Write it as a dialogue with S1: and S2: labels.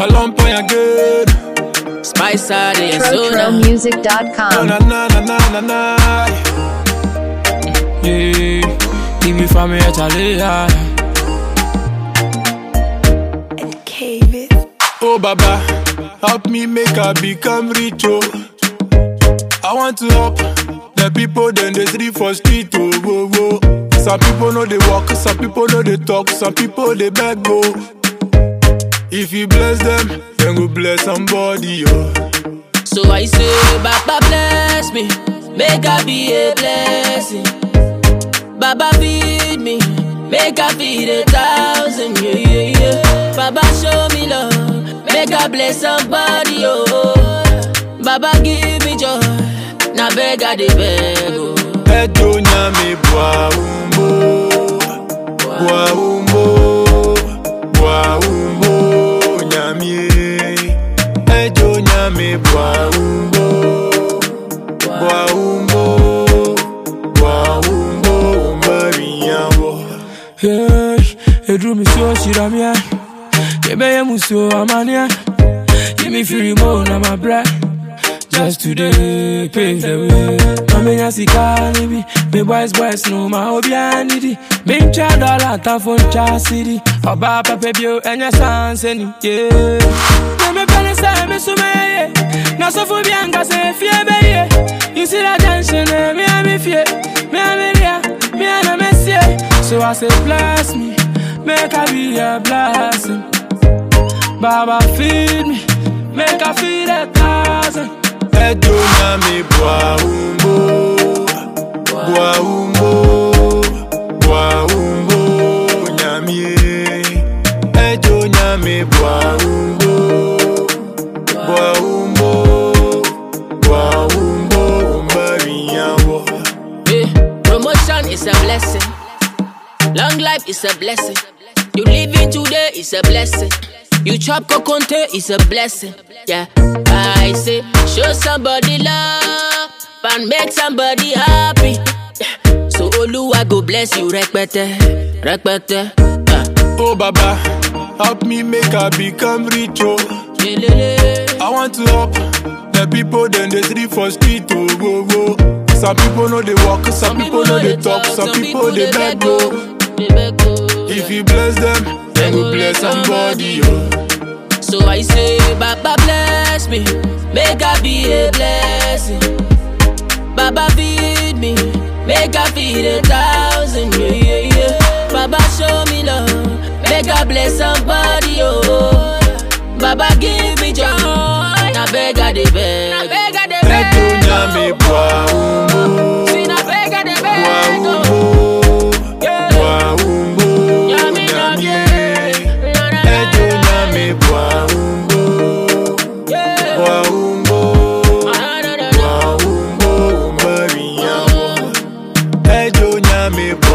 S1: lump on your good.
S2: Spice out and soda.
S1: Na
S3: TroTroMusic.com.
S1: na na na na na na. Yeah, give me from here, Charlie. yeah. Oh Baba, help me make I become rich oh. I want to help the people then they sleep for street oh whoa, whoa. Some people know they walk, some people know they talk, some people they beg go. If you bless them, then go bless somebody oh.
S2: So I say, Baba bless me, make I be a blessing. Baba feed me, make I feed a thousand. Yeah, yeah, yeah. Baba show me love, make I bless somebody. Oh, Baba give me joy, now beg I dey beg. Oh.
S1: Edo nyame bwa umbo, bwa umbo, bwa umbo nyame. Edo nyame bwa umbo, bwa umbo, bwa umbo umariyawo.
S4: Hey, edru mi so shira mi ai. Kebe ye muso amania. Give me free mo na my bread. Just today, pave the way. Mami ya sika ni bi, me boys boys no ma obi anidi. Me ncha dollar ta phone cha city. Oba pepe bio enya sanse ni yeah. Na me pele sa me so me ye. Na so fu bi anga se fie be ye. You see that tension, eh? me a me fie, me a me ria, me a na me see. So I say bless me, make I be a blessing. Baba feed me, make I feed a thousand.
S1: Edo nyame bwa umbo, bwa umbo, bwa umbo nyame. Edo nyame bwa umbo, bwa umbo, bwa umbo umariyawo.
S2: Yeah. Promotion is a blessing. Long life is a blessing. You living today is a blessing. You chop kokonte is a blessing. Yeah. I say, show somebody love and make somebody happy. Yeah. So Oluwa go bless you, rekpete, rekpete. Uh.
S1: Oh Baba, help me make I become rich oh.
S2: Lelele.
S1: I want to help the people then they sleep for street oh whoa, whoa. Some people know they walk, some, people know they talk, some people they beg go.
S2: They beg go.
S1: If you bless them, then go bless somebody oh.
S2: So I say, Baba bless me, make I be a blessing. Baba feed me, make I feed a thousand. Yeah, yeah, yeah. Baba show me love, make I bless somebody. Oh, Baba give me joy, now beg I dey beg. Now beg I dey beg.
S1: Edo nyame bwa umbo,
S2: See, now beg I dey
S1: bwa
S2: beg. oh.
S1: umbo,
S2: Yeah.
S1: bwa umbo
S2: Nyame,
S1: nyame.
S2: nyame. Na, na, na,
S1: Edo
S2: na.
S1: nyame bwa umbo,
S2: Yeah.
S1: bwa umbo.
S2: Na, na, na, na.
S1: Wa umbo umariyawo. Ejo nyame